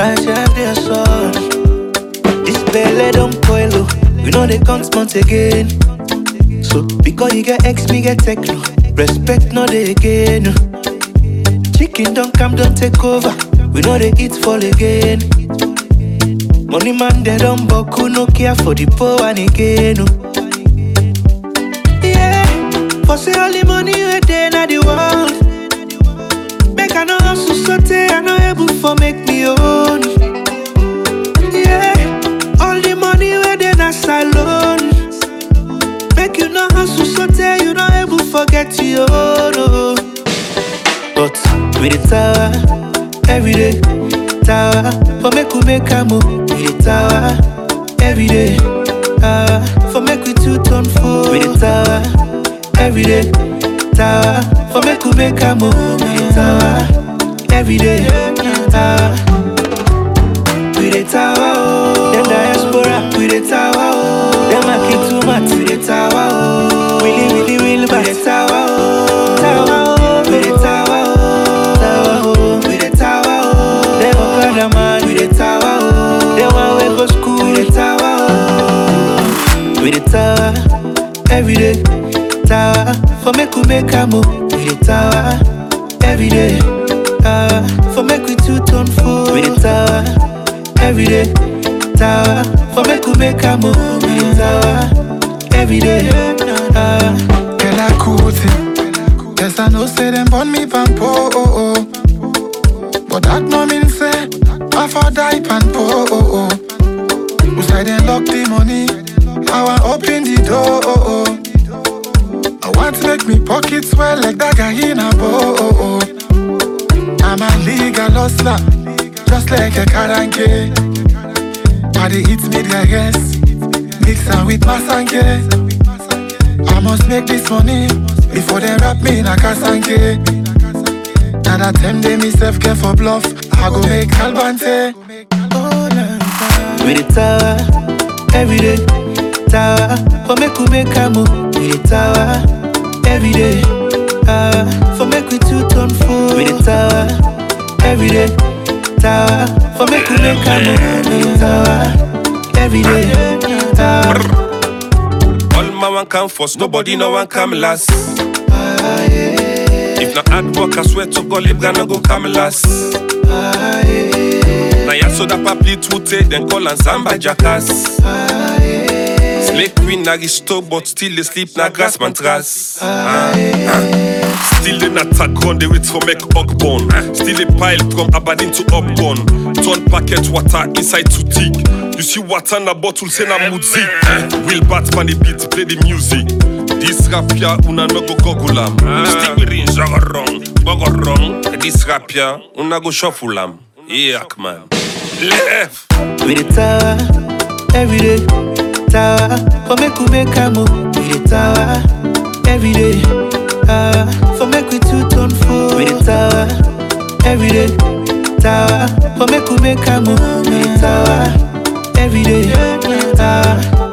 my job dey son. This belle don boil oh, we know they count months again. So because you get X, me get techno. Respect no dey again. oh. Chicken don't come, don't take over. We know they eat fall again. Money man, they don't boku, no care for the poor one again. oh. Yeah, for say all the money we dey na the world. Make I no hustle sotey, I no able for make me own. Yeah, all the money we dey na salon. Make you no hustle sotey, you no able forget your own. oh. But we the tower every day, tower for make we make a move. We the tower every day, tower for make we two turn four. We the tower every day, tower for make we make a move. We the tower every day, tower. We the tower, oh. Them diaspora, we the tower, oh. Them a kick too much, we the tower, oh. Willy, willy, willy, we the tower, oh. Tower, oh. We the tower, oh. Tower, oh. We the tower, oh. Them a brother man, we the tower, oh. Them a we go school, we the tower, oh. We the tower, every day, tower. For make we make a move, we the tower, every day, tower. For make we two turn four, we the tower every day. Tower for make we make a move. Tower every day. Tower. Girl, I cool thing. Yes, I know say them born me pampo, oh, oh. But that no mean say I for die pan po, oh, oh. Who say they lock the money? I want open the door, oh, oh. I want to make me pockets swell like that guy in a bow, oh, oh. I'm a legal hustler, just like a karanke. I dey eat me their yes, mix am with masanke. I must make this money before they wrap me in a casanke. Now that time they me self care for bluff, I go make albante. Oh, nah, nah. We the tower every day. Tower for make we make a move. We the tower every day. Tower for make we two turn four. We the tower every day. Tower for make we make a move. We the tower every day. Tower. All my one come first, nobody no one come last. Ah, yeah. If not hard work, I swear to God, live gonna go come last. Ah, yeah. Now ya so that papli tute, then call and samba jackass. Ah, yeah. Slay queen na risto, but still they sleep na grass mattress. Ah, ah. Still they not attack on the wait for make bone. Still they pile from Aberdeen to Upton. Turn packet water inside to thick. You see water na bottle say na music. Will Batman the beat play the music. This rap ya una no go goggle am. Stick with in zaga wrong, bogo wrong. This rap ya una go shuffle am. Yeah, man. Left. We the tower every day. Tower for make we make a move. We the tower every day. Tower for make we two turn four. We the tower every day. Tower for make we make a move. We the tower every day. Tower